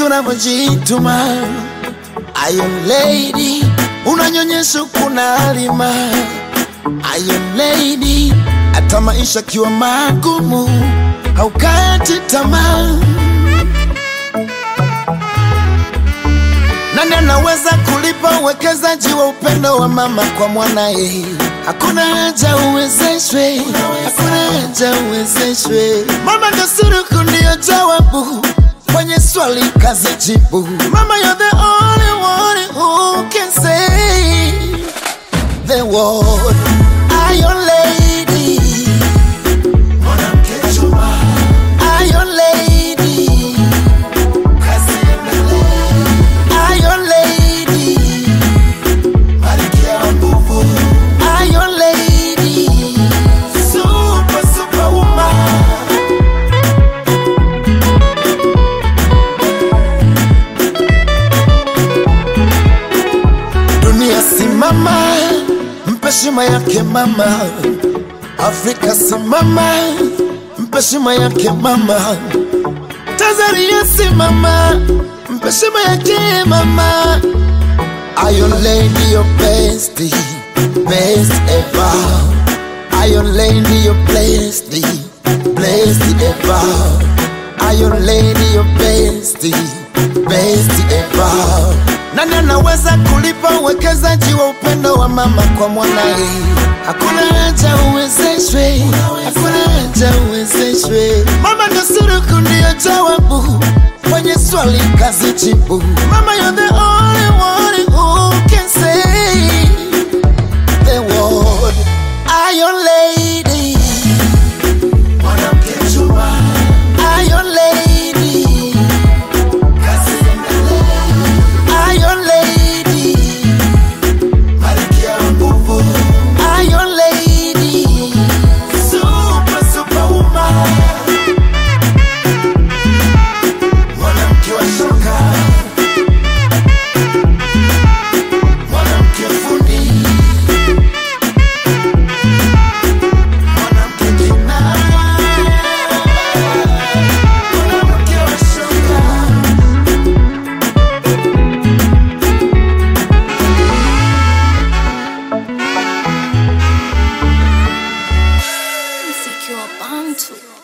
unavyojituma Iron Lady, unanyonyesha kuna alima Iron Lady, hata maisha kiwa magumu haukati tamaa. Nani anaweza kulipa uwekezaji wa upendo wa mama kwa mwanaye? Hakuna haja uwezeshwe, hakuna haja uwezeshwe. Mama ndo suruku, ndiyo jawabu kwenye swali kazi jibu. Mama, you're the only one who can say the word Iron Lady. Mwanamke chuma. Iron Lady. Kazi endelee. Iron Lady. Malkia wa nguvu. Iron Lady. Super, superwoman. Dunia simama, mpe heshima yake mama. Afrika simama, mpe heshima yake mama. Tanzania simama, mpe heshima yake mama. Iron Lady, your best, best ever. Iron Lady, your blessed, blessed ever. Iron Lady, your best, best ever. Nani anaweza kulipa uwekezaji wa upendo wa mama kwa mwanaye? Hakuna haja uwezeshwe, hakuna haja uwezeshwe. Mama ndo suruku, ndiyo jawabu kwenye swali kazi jibu. Mama, you're the only one who can say the word Iron Lady. Mwanamke chuma. Iron Lady. Kazi endelee. Iron Lady. Malkia wa nguvu. Iron Lady. Super, superwoman. Mwanamke wa shoka. Mwanamke fundi. Mwanamke kinara. Mwanamke wa shoka. Mziki wa Bantu.